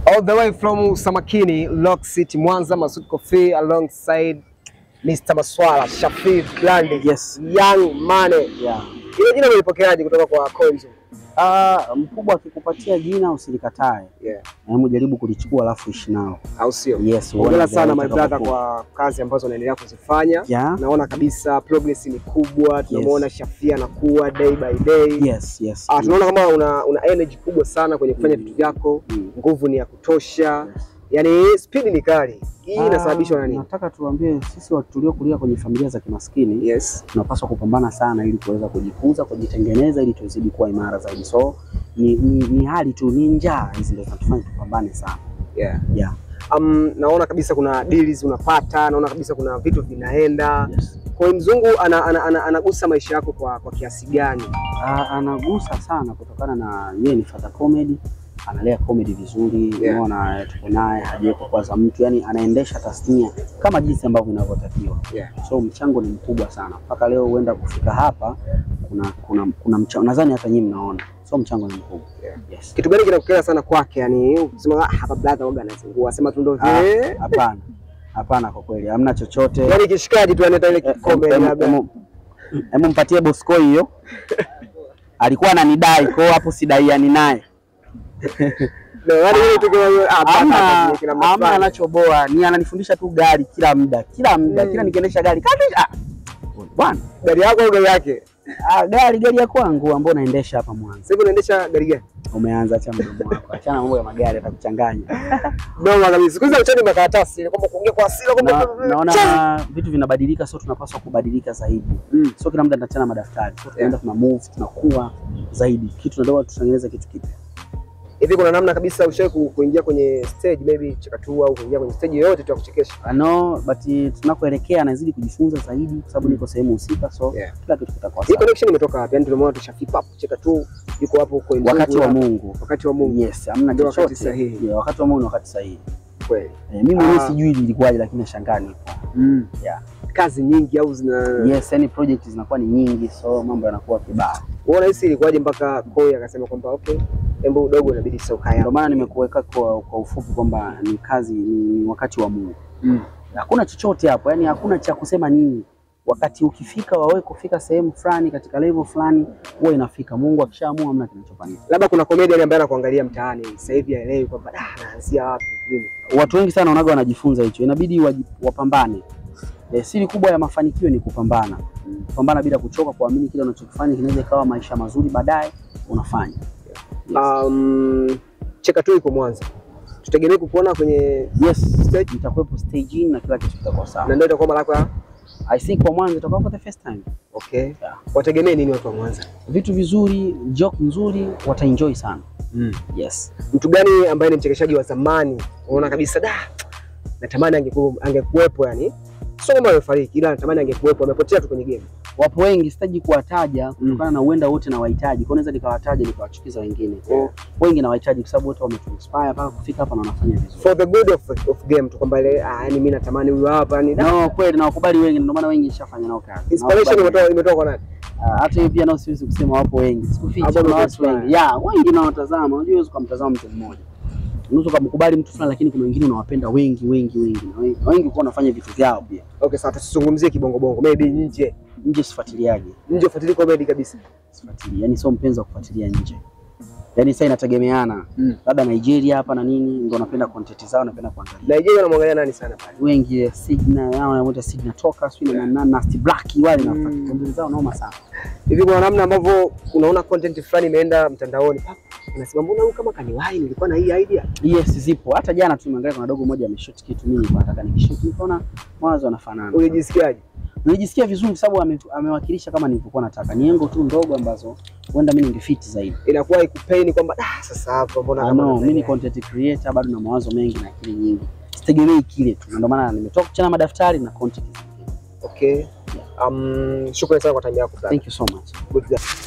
All the way from Samakini, Lock City, Mwanza, Masud Kofi alongside Mr. Maswala, Shafii Blandi, Yes. Young Mane. Yeah. Ile jina umelipokeaje kutoka kwa Konzo? Ah, mkubwa akikupatia jina usilikatae. Yeah. Hebu jaribu kulichukua alafu ishi nao. Au sio? Yes. Hongera uone sana my vile brother utakapokuwa. kwa kazi ambazo unaendelea kuzifanya. Yeah. Naona kabisa progress ni kubwa, tunamuona Shafii anakuwa day by day. Yes, yes. Ah, tunaona kama una, una energy kubwa sana kwenye kufanya vitu vyako, Mm. nguvu ni ya kutosha, yaani speed ni kali. Hii Ah, inasababishwa na nini? Nataka tuambie sisi watu tuliokulia kwenye familia za kimaskini Yes. tunapaswa kupambana sana ili kuweza kujikuza, kujitengeneza ili tuzidi kuwa imara zaidi. So ni, ni, ni hali tu, ni njaa hizi ndio zinatufanya tupambane sana. Yeah. Yeah. Um, naona kabisa kuna deals unapata, naona kabisa kuna vitu vinaenda. Yes. Kwa hiyo mzungu ana, ana, ana, anagusa maisha yako kwa, kwa kiasi gani? Ah, anagusa sana kutokana na yeye ni father comedy, analea comedy vizuri, Yeah. unaona tuko naye hajawahi kukwaza mtu, yani anaendesha tasnia kama jinsi ambavyo inavyotakiwa. Yeah. So mchango ni mkubwa sana mpaka leo huenda kufika hapa, kuna kuna kuna mchango, nadhani hata nyinyi mnaona, so mchango ni mkubwa. Yeah. Yes. Kitu gani kinakukera sana kwake? Yani ukisema ah, hapa brother waga anazingua, sema tu ndo Ah, vile. Hapana, hapana, kwa kweli hamna chochote. Yaani kishikaji tu anaita ile kikombe Em- em- labda. em- Hebu mpatie Bosco hiyo, alikuwa ananidai kwa hiyo hapo sidaiani naye. Ndio, yaani ile tu kama ah, Hamna brother kina hamna mafanya. anachoboa, ni ananifundisha tu gari kila muda kila muda Mm. kila nikiendesha gari katisha. Ah, Bwana, Gari yako au gari yake? ah, gari gari ya kwangu ambayo naendesha hapa Mwanza. Sasa hivi unaendesha gari gani? Umeanza acha mdomo wako, achana mambo ya magari atakuchanganya. Noma kabisa. Siku hizi uchani makaratasi ile kwamba kuongea kwa hasira Na, kwamba naona vitu vinabadilika, so tunapaswa kubadilika zaidi. Mm. So kila muda tunachana madaftari, so tunaenda tuna move, tunakuwa zaidi, kitu tunataka tutengeneze kitu kipya. hivi kuna namna kabisa ushawahi ku- kuingia kwenye stage maybe chakatua au kuingia kwenye stage yoyote tu ya kuchekesha? I know but tunakoelekea nazidi kujifunza zaidi kwa sababu niko sehemu husika, so Yeah. kila kitu kitakuwa Hii sawa. connection imetoka wapi? Yaani tumeona tu Shafi pap cheka tu yuko hapo kwa Mzungu Wakati wa hapa. Mungu. wakati wa Mungu Yes, hamna Ndio wakati chochote. sahihi. Yeah, wakati wa Mungu ni wakati sahihi. kweli. Eh, mimi mwenyewe Ah. sijui ilikuwaje lakini nashangaa nipo. Mm. Yeah. Kazi nyingi au zina Yes, yani project zinakuwa ni nyingi so mambo yanakuwa kibaya. Unaona hisi ilikuwaje mpaka Koi akasema kwamba okay, embo udogo inabidi sasa ukae Ndio hapo. maana nimekuweka kwa, kwa ufupi kwamba ni kazi ni, ni wakati wa Mungu. Mm. Hakuna chochote hapo, yani hakuna cha kusema nini. Wakati ukifika wawe kufika sehemu fulani katika level fulani huwa inafika. Mungu akishaamua hamna kinachofanyika. Labda kuna comedian ambaye anakuangalia mtaani sasa hivi haelewi kwamba ah, anaanzia wapi vile. Watu wengi sana wanaga wanajifunza hicho, inabidi waji- wapambane. E, siri kubwa ya mafanikio ni kupambana, kupambana bila kuchoka, kuamini kile unachokifanya kinaweza ikawa maisha mazuri baadaye unafanya. Yes. Um, cheka tu iko Mwanza. Tutegemee kukuona kwenye Yes, stage nitakuwepo staging na kila kitu kitakuwa na sawa. ndio itakuwa mara yako ya I think kwa mwanzo itakuwa for the first time. okay. Yeah. Wategemee nini watu wa Mwanza? Vitu vizuri, joke nzuri, wataenjoy sana. Mm. Yes. Mtu gani ambaye ni mchekeshaji wa zamani unaona kabisa da natamani angekuwa angekuwepo yani sio kama amefariki ila natamani angekuwepo amepotea tu kwenye game Wapo wengi, sitaji kuwataja kutokana na uenda wote na wahitaji. Kwa naweza nikawataja nikawachukiza wengine. Kwa hiyo wengi na wahitaji kwa sababu wote wametuinspire mpaka kufika hapa na wanafanya vizuri. for the good of, of game tu kwamba ile ah yani mimi natamani huyu hapa ni da No, kweli na wakubali wengi, ndio maana wengi nishafanya nao kazi. inspiration Nawakubali imetoka imetoka kwa nani Ah, hata hiyo pia nao siwezi kusema wapo wengi. Sikufichi Hapo kuna ndio watu inspire. wengi. Yeah, wengi na watazama. Unajua huwezi kumtazama mtu mmoja. Unaweza kumkubali mtu fulani lakini kuna wengine unawapenda wengi wengi wengi. Na wengi, wengi kwa wanafanya vitu vyao pia. okay sawa tusizungumzie kibongo bongo maybe nje Nje sifuatiliaje. nje ufuatilie comedy kabisa Sifuatilii. Yaani sio mpenzi wa kufuatilia nje. Yaani sasa inategemeana. Mm. Labda Nigeria hapa na nini ndio napenda content zao napenda kuangalia. Nigeria wanamwangalia nani sana pale Wengi eh, Signa, yao wanamuita Signa Toka, sio na na Nasty Black wale na Mm. content zao noma sana. hivi kuna namna ambavyo unaona content fulani imeenda mtandaoni pap, unasema mbona huyu kama kaniwahi nilikuwa na hii idea Yes, zipo. Hata jana tu nimeangalia kuna dogo moja ameshoot kitu mimi nilikuwa nataka nikishoot. Nikaona mawazo yanafanana. ulijisikiaje Nilijisikia vizuri kwa sababu ame, amewakilisha kama nilivyokuwa nataka. Ni engo tu ndogo ambazo huenda mimi ningefiti zaidi. inakuwa ikupaini kwamba ah sasa hapa mbona Ah, kama no, nadhani mimi ni haya." content creator bado na mawazo mengi na akili nyingi. Sitegemei kile tu. Na Ndio maana nimetoka kuchana madaftari na content. okay um shukrani sana kwa time yako brother. Thank you so much. good luck